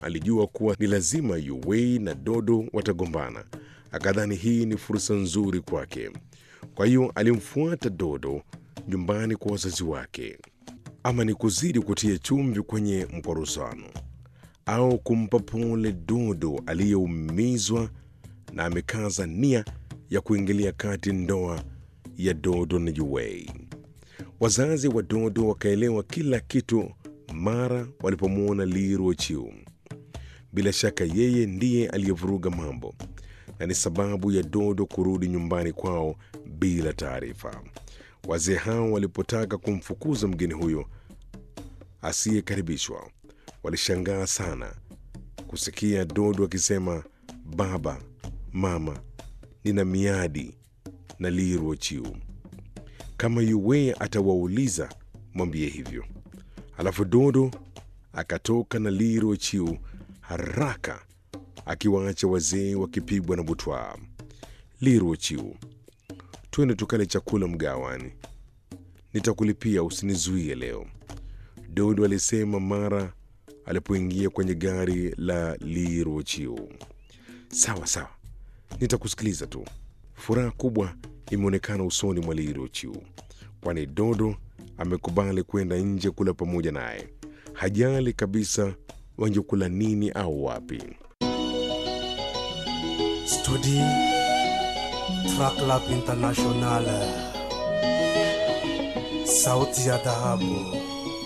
Alijua kuwa ni lazima Yuwei na Dodo watagombana. Akadhani hii ni fursa nzuri kwake, kwa hiyo alimfuata Dodo nyumbani kwa wazazi wake. Ama ni kuzidi kutia chumvi kwenye mkorosano au kumpa pole Dodo aliyeumizwa na amekaza nia ya kuingilia kati ndoa ya Dodo na Yuwei. Wazazi wa Dodo wakaelewa kila kitu mara walipomwona Li Ruochiu. Bila shaka yeye ndiye aliyevuruga mambo na ni sababu ya Dodo kurudi nyumbani kwao bila taarifa. Wazee hao walipotaka kumfukuza mgeni huyo asiyekaribishwa, walishangaa sana kusikia Dodo akisema, baba, mama, nina miadi na Li Ruochiu. Kama Yuwei atawauliza mwambie hivyo. Alafu Dodo akatoka na Li Ruochiu haraka akiwaacha wazee wakipigwa na butwaa. Li Ruochiu, twende tukale chakula mgawani, nitakulipia, usinizuie leo, Dodo alisema mara alipoingia kwenye gari la Li Ruochiu. Sawa sawa, nitakusikiliza tu. Furaha kubwa imeonekana usoni mwa Li Ruochiu, kwani Dodo amekubali kwenda nje kula pamoja naye. Hajali kabisa wangekula nini au wapi. Studi Track Lab International, sauti ya dhahabu.